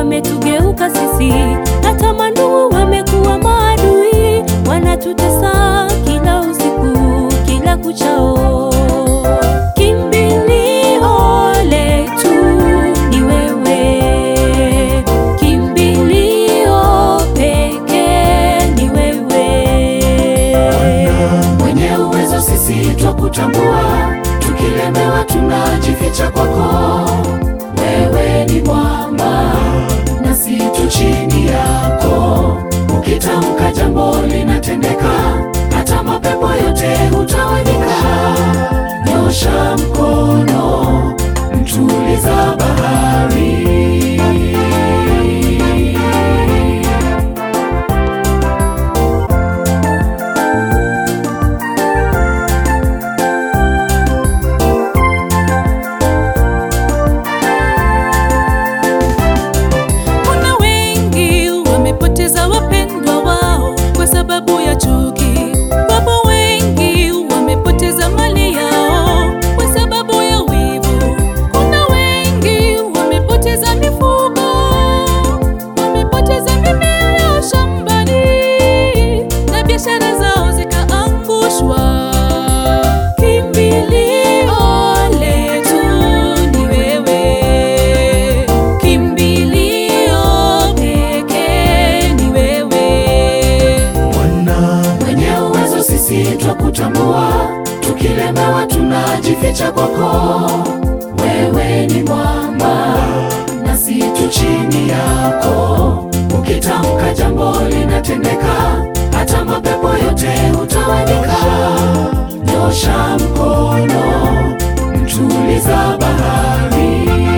wametugeuka sisi, hata mandugu wamekuwa maadui, wanatutesa kila usiku, kila kuchao. Kimbilio letu ni wewe, kimbilio pekee ni wewe. Mwenye uwezo sisi twakutambua, tukilemewa tunajificha kwako. Wewe ni mwamba nasi tu chini yako, ukitamka jambo linatendeka, hata mapepo yote hutawanyika. Nyosha mkono, mtuliza bahari. Kuna wengi wamepoteza wapendwa wao kwa sababu ya chuki. Wapo wengi wamepoteza mali yao kwa sababu ya wivu. Kuna wengi wamepoteza mifugo, wamepoteza mimea yao shambani na biashara zao zikaangushwa. Kimbilio letu ni wewe, kimbilio pekee ni wewe. Mwenye uwezo sisi twakutambua, tukilemewa tunajificha kwako. Wewe ni mwamba nasi tu chini yako, ukitamka jambo linatendeka, hata mapepo yote hutawanyika. Nyosha mkono, mtuliza bahari.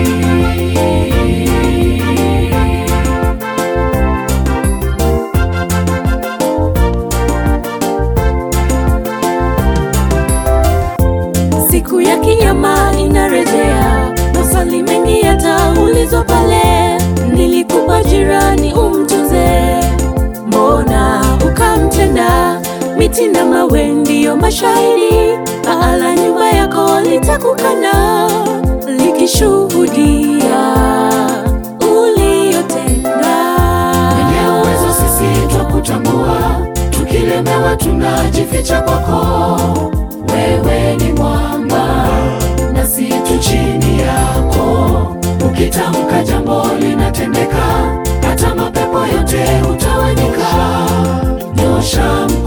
Siku ya kinyama inarejea, maswali mengi yataulizwa pale. Nilikupa jirani umtunze, mbona ukamtenda? Miti na mawe ndiyo mashahidi, paa la nyumba yako litakukana likishuhudia uliyotenda. Mwenye uwezo sisi twakutambua, tukilemewa tunajificha kwako. Wewe ni mwamba nasi tu chini yako, ukitamka jambo linatendeka, hata mapepo yote hutawanyika. Nyosha